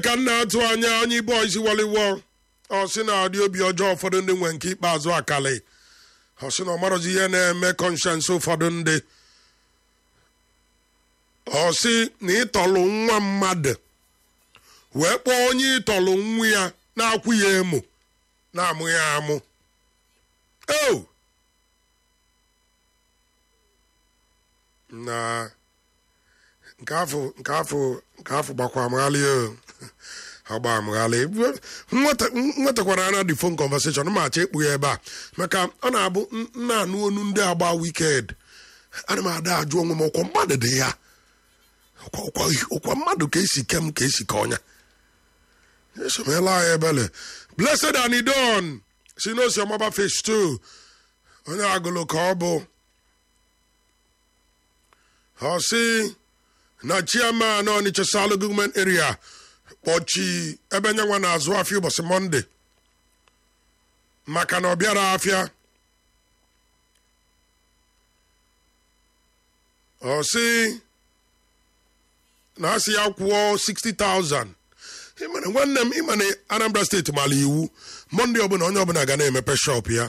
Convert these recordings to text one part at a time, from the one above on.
ka m na-atụ anya onye ibe isi waliwo ọ sị na adị obi ọjọọ ụfọdụ ndị nwe nke ikpeazụ akali ọ sị na ọ marọzi ihe na-eme kọnshens ụfọdụ ndị ọ sị na ịtọlụ nwa mmadụ wee kpọọ onye ịtọlụ nwa ya na-akwụ ya emo na-amụ ya amụ o na nke afọ nke afọ nke afọ gbakwa amaghalị o agba amaghalị nwetakwara ana the phone conversation ma achọ ekpu ya ebe a maka ọ na-abụ nna anụ onu ndị agba wiked ana m ada ajụ onwe m ọkwa mmadụ dị ya ọkwa mmadụ ka esi kem ka esi ka ọnya esomela ya ebele blessed anidon si n'osi ọmaba fish 2 onye agụlụ ka ọ bụ ọ sị na chairman Onitsha South Government Area kpọchi ebe nyanwa na-azụ afịa ụbọchị mọnde maka na ọ bịara afịa ọ sị na asị ya kwụọ 60,000 ịmana nwanne m ịma na Anambra steeti mara iwu mọnde ọbụla onye ọbụla ga na-emepe shop ya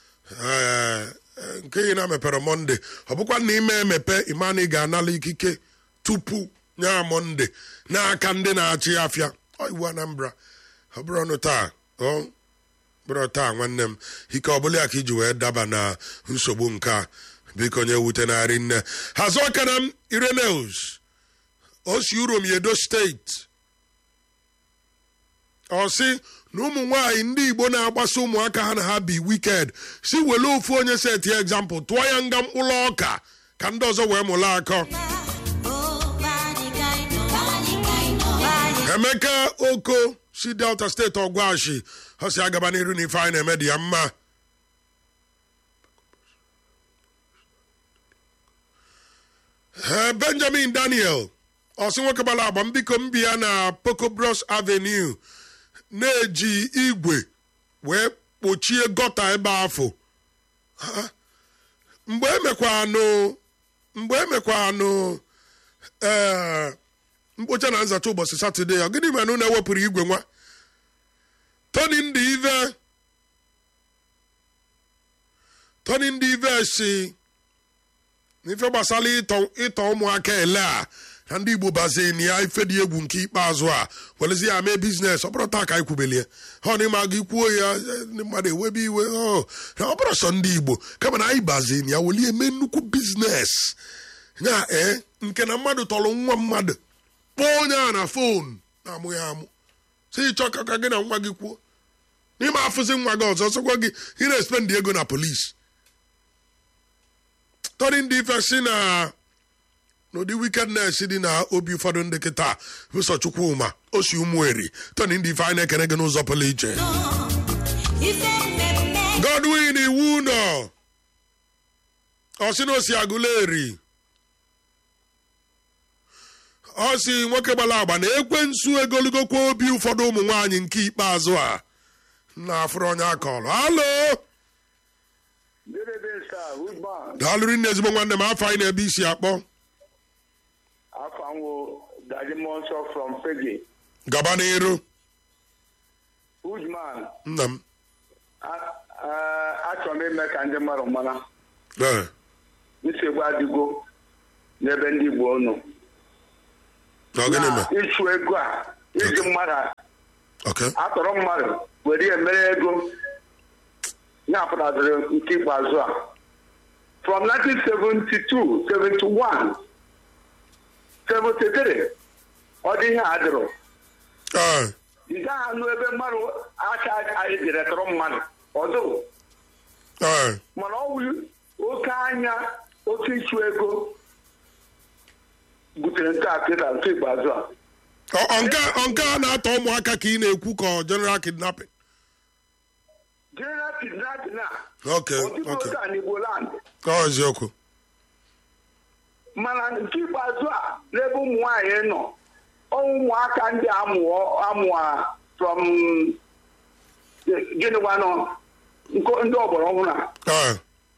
nke ị na-emepere mọnde ọ bụkwa na ime emepe ịma na ị ga-anala ikike tupu nya mọnde n'aka ndị na-achị afịa iwu Anambra ọ bụrụ ọnụ taa ọ bụrụ taa nwanne m ike ọbụla ya ka iji wee daba na nsogbu nke a biko nye wute narị nne hazụ ọkara m Ireneus osi urom Edo steeti ọ sị na ụmụ nwanyị ndị Igbo na-agbasa ụmụaka ha na ha bi wiked si were ofu onye seti egzampụl tụọ ya nga mkpụrụ ọka ka ndị ọzọ wee mụla akọ Emeka Oko si Delta steeti ọgwashi ọ si agaba n'iru na ife anyị na-eme dị ya mma Benjamin Daniel ọsị nwoke gbara agba mbiko mbi ya na Pocobros Avenue na-eji igwe wee kpochie gọta ebe afọ mgbe emekwanụ mgbe emekwanụ ee mkpocha na nzacha ụbọchị satọde ọ gịnị mere na ewepụrụ igwe nwa toni ndị ive toni ndị ive si n'ife gbasara ịtọ ụmụaka ele a na ndị igbo bazin ya ife dị egwu nke ikpeazụ a welezi ya mee biznes ọ bụrụ taa ka anyị kwubelie ha na ịma gị kwuo ya ndị mmadụ ewebe iwe ọ bụrụ sọ ndị igbo kama na anyị bazin ya welie mee nnukwu biznes ya ee nke na mmadụ tọrọ nwa mmadụ kpọọ onye a na fon na-amụ ya amụ si ịchọ ka gị na nwa gị kwuo n'ime afụzi nwa gị ọzọ sọkwa gị ị na-espendị ego na polisi tọrị ndị ife si na n'ụdị wickedness dị na obi ụfọdụ ndị kịta ụsọ Chukwuma o si ụmụeri tọrị ndị ife anyị na-ekene gị n'ụzọ pụrụ iche Godwin iwu nọ ọ sị na o si agụleri ọ si nwoke gbara agba na ekwensu egolugokwa obi ụfọdụ ụmụ nwaanyị nke ikpeazụ a na-afụrụ onye akọrọ halo daalụrụ nne ezigbo nwanne m afọ anyị na-ebe isi akpọ gaba n'iru nna m achọrọ m ime ka ndị mmadụ mara nsogbu adịgo n'ebe ndị Igbo nọ na ịchụ ego a iji mmadụ atọrọ mmadụ were ya mere ego na-apụtaziri nke ikpeazụ a from 1972 71 73 ọ dị ihe a dịrọ ị gaghị anụ ebe mmadụ aka anyị jere tọrọ mmadụ ọdụrụ mana ọ bụ oke anya oke ịchụ ego butere nke akịta nke ikpeazụ a nke a na-atọ ụmụaka ka ị na-ekwu ka general kidnapping general kidnapping a ok ok n'Igbo land ọ eziokwu mana nke ikpeazụ a n'ebe ụmụ nwaanyị nọ ụmụaka ndị amụọ amụa from gịnịkwanụ ndị ọgbara ọhụrụ a ha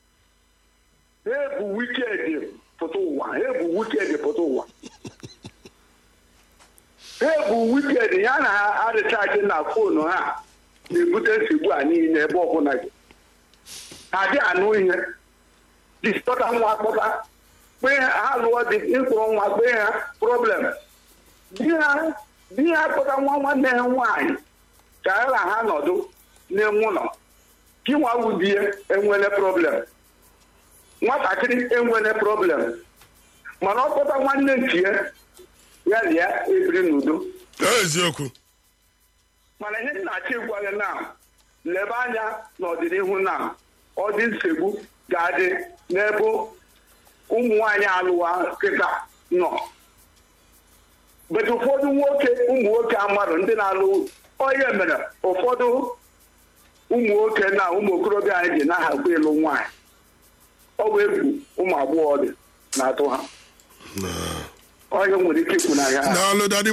ebu wiked pụta ụwa ha ebu wiked pụta ụwa ha bụ wiked ya na ha arịchaghị na fonu ha na-ebute nsogbu a niile ebe ọbụla gị ha dị anụ ihe diskọta nwa akpọta kpee ha lụọ dị ịkwụrụ nwa kpee ha problem di ha di ha kpọta nwa nwanne ha nwaanyị ka ya na ha nọdụ n'ime ụlọ gị nwa wudie enwele problem nwatakịrị enwele problem mana ọ kpọta nwanne ntie ya na ya ebiri n'udo eziokwu mana ihe na-achọ ịgwa gị na lebe anya n'ọdịnihu na ọ dị nsogbu ga-adị n'ebe ụmụ nwaanyị alụwa kịta nọ bet ụfọdụ nwoke ụmụ nwoke amadụ ndị na-alụ onye mere ụfọdụ ụmụ nwoke na ụmụ okorobịa anyị ji na-ahakwa ịlụ nwaanyị ọ bụ egwu ụmụ agbọghọ dị na-atụ ha onye nwere ike ikwu na ya daalụ dadi